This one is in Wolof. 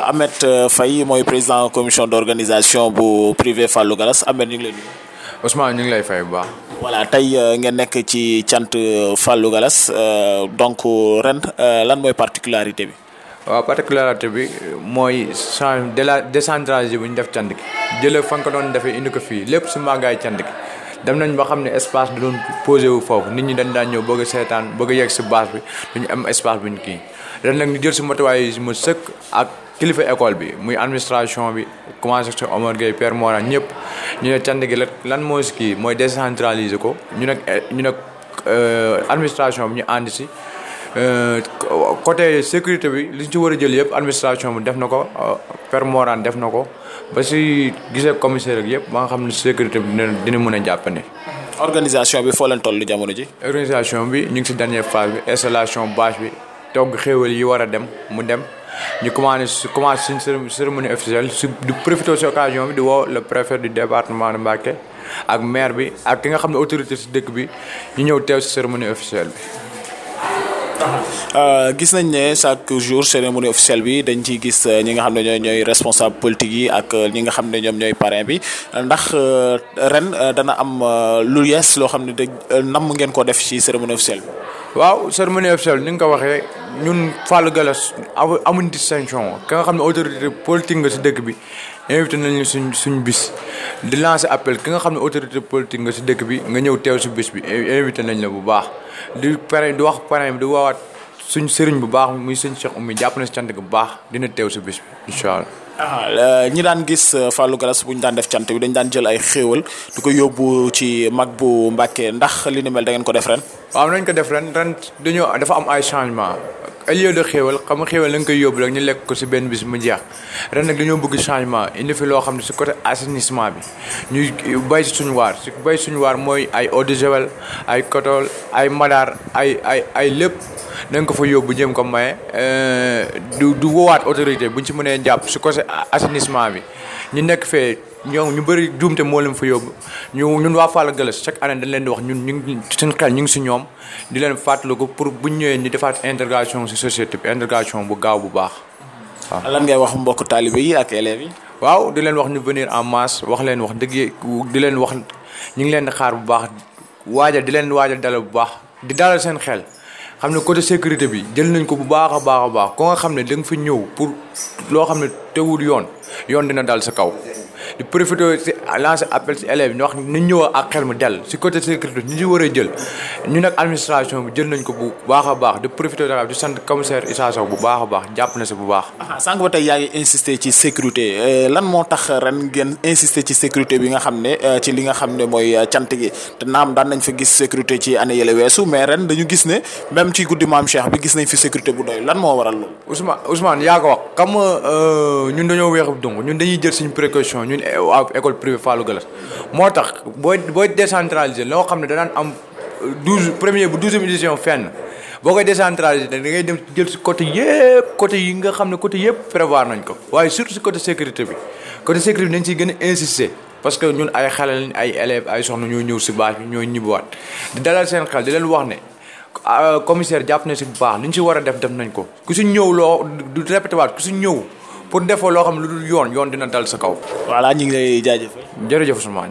Ahmed Faye mooy président commission d'organisation bu privé Fallou Gallas Ahmed ñu ngi lay nuyu. Ousmane ñu ngi lay fay bu baax. voilà tey ngeen nekk ci cant Fallou Gallas donc ren lan mooy particularité bi. waaw particularité bi mooy change de la décentralisé bu ñu def cant gi jëlee fa nga ko doon defee indi ko fii lépp si màggaay cant gi dem nañ ba xam ne espace da doon posé wu foofu nit ñi dañ daan ñëw bëgg a seetaan bëgg a yegg si base bi duñu am espace bu ñu kii ren nag ñu jël si matuwaay yi ma sëkk ak kilifa école bi muy administration bi commencé si Omar Gueye Père Mora ñëpp ñu ne cant gi la lan moo si kii mooy décentraliser ko ñu nag ñu nag administration bi ñu ànd si côté sécurité bi li ñu ci war a jël yëpp administration bi def na ko Père Morane def na ko ba si gisee commissaire ak yëpp ba nga xam ne sécurité bi dina dina mën a jàppane. organisation bi foo leen toll jamono ji. organisation bi ñu ngi si dernière phase bi installation bâche bi togg xéewal yi war a dem mu dem ñu commencé commencé suñ cérémonie officielle su di profité si occasion bi di woo le préfet du département de Mbacké ak maire bi ak ki nga xam ne autorité si dëkk bi ñu ñëw teew si cérémonie officielle bi. gis nañ ne chaque jour cérémonie officielle bi dañ ciy gis ñi nga xam ne ñooy ñooy responsable politique yi ak ñi nga xam ne ñoom ñooy parrain bi ndax ren dana am lu yees loo xam ne da namm ngeen ko def ci cérémonie officielle bi. waaw cérémonie officielle ni nga ko waxee ñun Fallou Gallas amuñ distinction ka nga xam ne autorité politique nga si dëkk bi invité nañu suñ suñ bis di lancer appel ki nga xam ne autorité politique nga si dëkk bi nga ñëw teew si bis bi invité nañ la bu baax di parrain di wax parrain bi di woowaat suñ sëriñ bu baax muy sëñ Cheikh Oumy jàpp na si cant bu baax dina teew si bis bi incha allah. ñi daan gis Fallou Gallas bu ñu daan def cant bi dañ daan jël ay xéewal di ko yóbbu ci mag bu Mbàkke ndax li ni mel da ngeen ko def ren. waaw nañ ko def ren ren dañoo dafa am ay changement au lieu de xéewal xam nga xéewal da nga koy yóbbu rek ñu lekk ko si benn bis mu jeex ren nag dañoo bëgg changement indi fi loo xam ne si côté assainissement bi ñuy bay si suñu waar si bay suñu waar mooy ay eau de javel ay kotol ay madaar ay ay ay lépp da nga ko fa yóbbu jëm ko maye du du woowaat autorité buñ ci mënee jàpp si côté assainissement bi ñu nekk fee ñoom ñu bëri juumte moo leen fa yóbbu ñu ñun waa Fallou Gallas chaque année dañ leen di wax ñun ñu ngi seen xel ñu ngi si ñoom di leen fàttaliku pour buñ ñëwee ñu defaat intégration si société bi intégration bu gaaw bu baax waaw. lan ngay wax mbokk taalibe yi ak élèves yi. waaw di leen wax ñu venir en masse wax leen wax dëgg di leen wax ñu ngi leen di xaar bu baax waajal di leen waajal dalal bu baax di dalal seen xel. xam ne côté sécurité bi jël nañ ko bu baax a baax a baax ko nga xam ne da nga fi ñëw pour loo xam ne teewul yoon yoon dina dal sa kaw di profité si lancer appel si élèves ñu wax ñu ñëw ak xel mu dell si côté sécurité ñu si war a jël ñu nag administration bi jël nañ ko bu baax a baax di profité di sant commissaire Issa Sow bu baax a baax jàpp na si bu baax. sànq ba tey yaa ngi insister ci sécurité lan moo tax ren ngeen insister ci sécurité bi nga xam ne ci li nga xam ne mooy cant gi te naam daan nañ fa gis sécurité ci année yële weesu mais ren dañu gis ne même ci guddi maam Cheikh bi gis nañ fi sécurité bu doy lan moo waral loolu. Ousmane Ousmane yaa ko wax xam nga ñun dañoo weexu donc ñun dañuy jël suñu précaution ñun waa école privée Fallou Gallas moo tax booy booy décentraliser loo xam ne danaan am douze premier bu douzième édition fenn boo koy décentraliser da ngay dem jël si côté yëpp côté yi nga xam ne côté yëpp prévoir nañ ko waaye surtout si côté sécurité bi côté sécurité bi dañ siy gën a insister parce que ñun ay xale lañ ay élèves ay soxna ñoo ñëw si bâche bi ñoo ñibbiwaat di dalal seen xel di leen wax ne commissaire jàpp na si bu baax li ñu si war a def def nañ ko ku si ñëw loo du répété waat ku si ñëw pour defoo loo xam ne lu dul yoon yoon dina dal sa kaw. voilà ñu ngi lay jaajëfal. jërëjëf Ousmane.